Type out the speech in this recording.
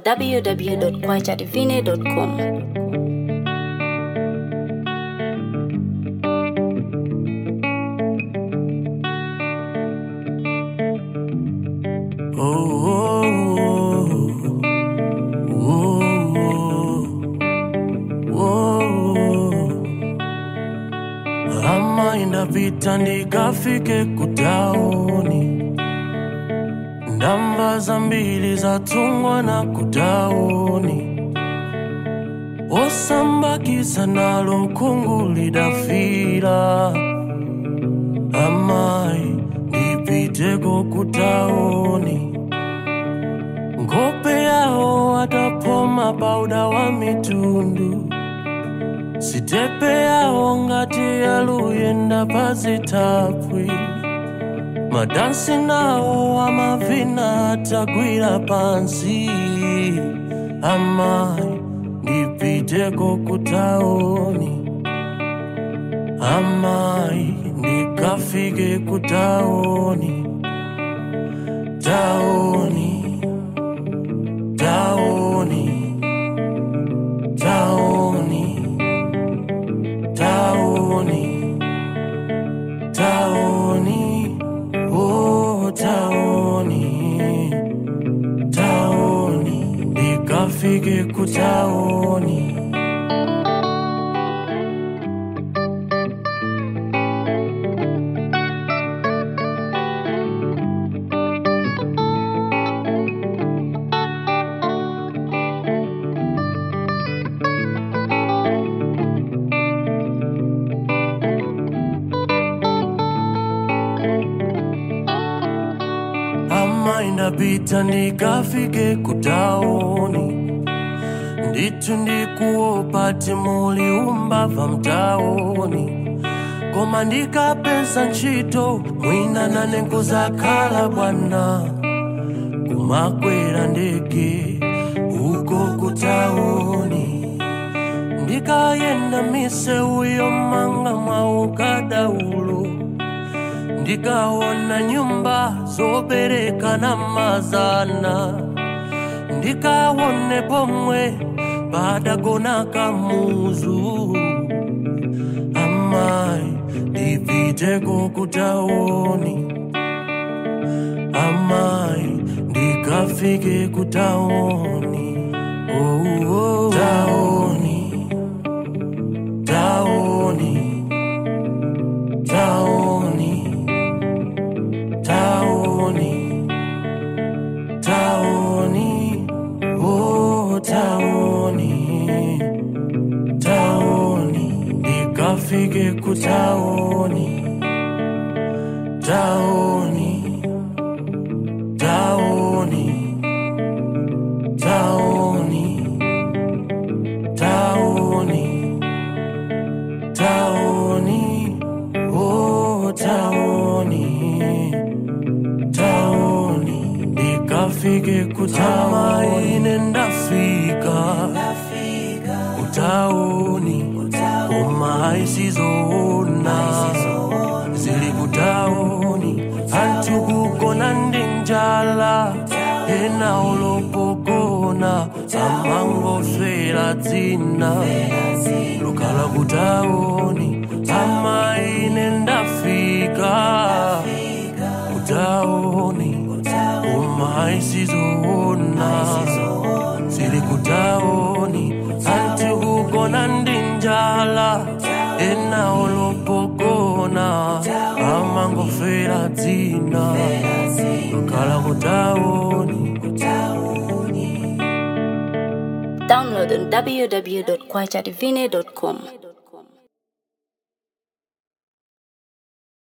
www.kwachadivine.com. Oh, oh, oh, oh. Ama indapita ndikafike kutaoni, ndamba zambiri zatungwa na kutaoni, osambakiza nalo mkungu lidafira amayi ndipiteko kutaoni Ngope yao atapoma pauda wa mitundu sitepe yao ngati yaluyenda pazitapwi madansi nawo amavina atagwira pansi amayi ndipiteko kutaoni amayi ndikafike kutaoni taoni taoni taoni taoni taoni oh taoni taoni ndikafike kutaoni ama indapita ndikafike kutaoni nditu ndikuopa timuli umbava mtaoni koma ndikapeza ntchito mwina nane nkuzakhala bwana kumakwera ndege uko kutaoni ndikayenda misewu yomanga mwa ukadaulo ndikaona nyumba zobereka na mazana ndikaone pomwe padagona kamuzu amayi ndipiteko kutaoni amayi ndikafike kutaoni oh, oh. taoni taoni taoni taoni taoni oh taoni taoni ndikafike kutaoni taoni taoni taoni taoni taoni oh taoni taoni ndikafike kutama ine ndafika kutaoni koma isizoona zili kutaoni anthu kugona ndi njala ena olopogona amangoswera dzina lukhala kutaoni ama ine ndafika kutaoni koma isizoona zili kutaoni anthu kugona ndi njala ena olopogona amangofera dzina lukhala kutaoni Download on www.kwachadivine.com.